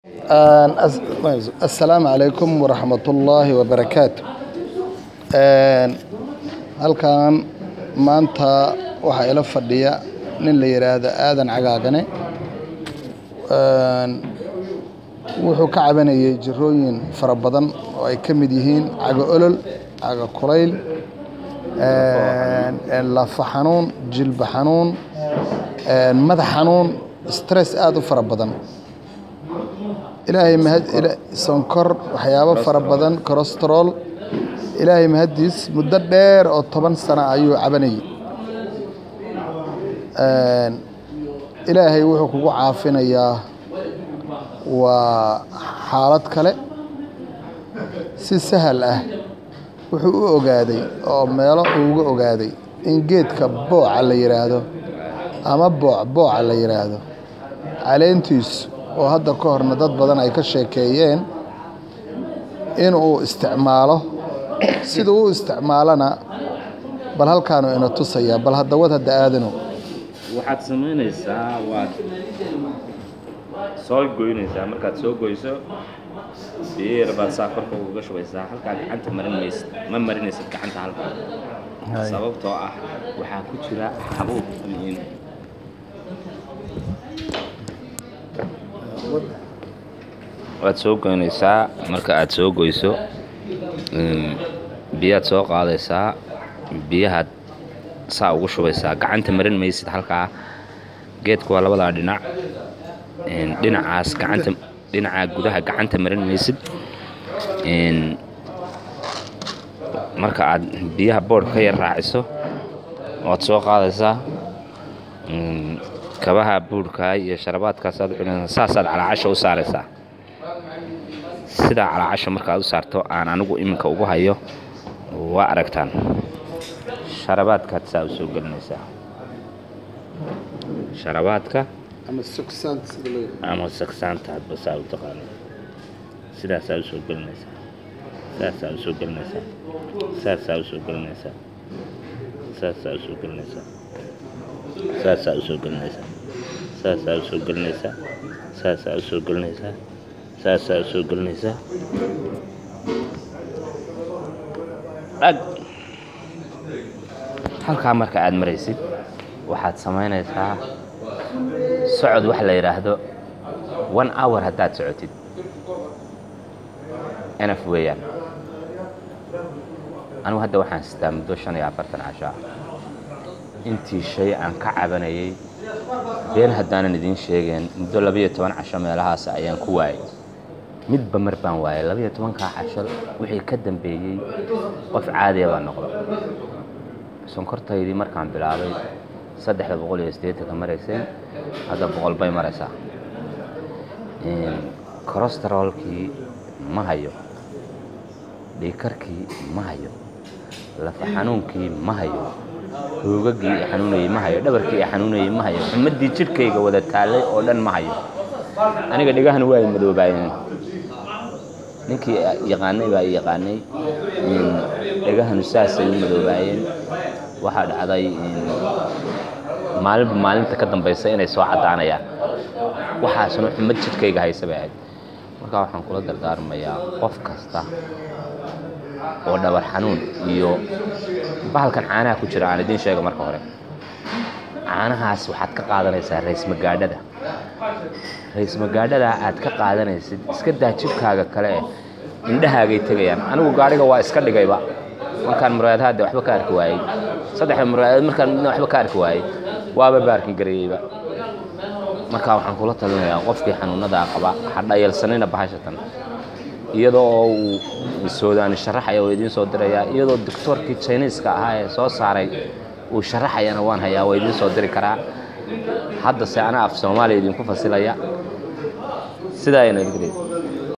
assalaamu calaykum waraxmatullaahi wabarakaatu halkan maanta waxaa ila fadhiya nin la yidhaahdo aadan cagaagane wuxuu ka cabanayay jirooyin fara badan oo ay ka mid yihiin cago olol cago kulayl lafa xanuun jilba xanuun madax xanuun stress aada u fara badan ilaahay mahad sonkor waxyaabo fara badan corosterol ilaahay mahaddiis muddo dheer oo toban sano ayuu cabanayay ilaahay wuxuu kugu caafinayaa waa xaalad kale si sahal ah wuxuu u ogaaday oo meelo uu uga ogaaday in geedka booca la yidhaahdo ama booc booca la yidhaahdo caleentiisu oo hadda ka horna dad badan ay ka sheekeeyeen inuu isticmaalo siduu u isticmaalana bal halkaanu ina tusayaa bal haddawad hadda aadano waxaad samaynaysaa waad soo goynaysaa markaad soo goyso biyo yar baad saa korka uga shubaysaa halkaa gacanta marin maysid ma marinaysid gacanta halkaa sababtoo ah waxaa ku jira xabuub miin waad soo goynaysaa marka aad soo goyso biyaad soo qaadaysaa biyahaad saa ugu shubaysaa gacanta marin maysid halkaa geedku waa labadaa dhinac dhinacaas gacanta dhinaca gudaha gacanta marin maysid marka aad biyaha boodh ka yar raaciso waad soo qaadaysaa kabaha buurhkaa iyo sharabaadkaasaad u cunaysaa saasaad calaacasha u saaraysaa sidaa calaacasha markaad u saarto aan anigu iminka ugu hayo waa aragtaan sharabaadkaad saa u soo gelinaysaa sharabaadka ama sagsaanta hadba saa u taqaano sidaasaa usoo gelinaysaa saasaa usoo gelinaysaa saasaa usoo gelinaysaa saasaa usoo gelinaysaa saasaa usoo gelinaysaa saasaa usoo gelinaysaa saasaa usoo gelinaysaa saasaa usoo gelinaysaa ag halkaa marka aad maraysid waxaad samaynaysaa socod waxa la yidhaahdo one hour haddaad socotid enaf weeyaan anigu hadda waxaan sitaa muddo shan iyo afartan casho ah intii shay aan ka cabanayay been haddaanan idiin sheegeen muddo labiyo toban casho meelahaas ayaan ku waayay midba mar baan waayay labiyo tobankaa casho wixii ka dambeeyey qof caadiya baa noqda sonkortaydii markaan bilaabay saddexda boqol iyo siddeetanka maraysay hadda boqol bay maraysaa corosterolkii ma hayo dhiikarkii ma hayo lafa xanuunkii ma hayo hoogagii i xanuunayey ma hayo dhabarkii i xanuunayey ma hayo xumaddii jidhkayga wada taallay oo dhan ma hayo aniga dhegahana waa ay madoobaayeen ninkii yaqaanay baa i yaqaanay dhegahanu saasay u madoobaayeen waxaa dhacday maalinba maalinta ka dambaysa inay soo caddaanayaan waxaasna xumad jidhkayga haysa bay ahayd markaa waxaan kula dardaarmayaa qof kasta oo dhabar xanuun iyo bahalkan caanaha ku jira aan idiin sheega marka hore caanahaas waxaad ka qaadanaysaa raysmagaadhada raysmagaadhada aad ka qaadanaysid iska daa jibkaaga kale eh indhahaagay tegayaan anigu gaadhiga waa iska dhigayba markaan muraayadahaade waxba ka arki waayey saddexda muraayadood markaan midna waxba ka arki waayey waaba baarkin garayeyba markaa waxaan kula talinayaa qofkii xanuunadaa qaba ha dhayalsanina bahashatan iyadoo oo uu soodaani sharaxaya oo idiin soo dirayaa iyadoo doctoorkii jiniiska ahaa ee soo saaray uu sharaxayana waan hayaa waa idiin soo diri karaa haddase anaa af soomaaliya idinku fasilaya sidaa ayna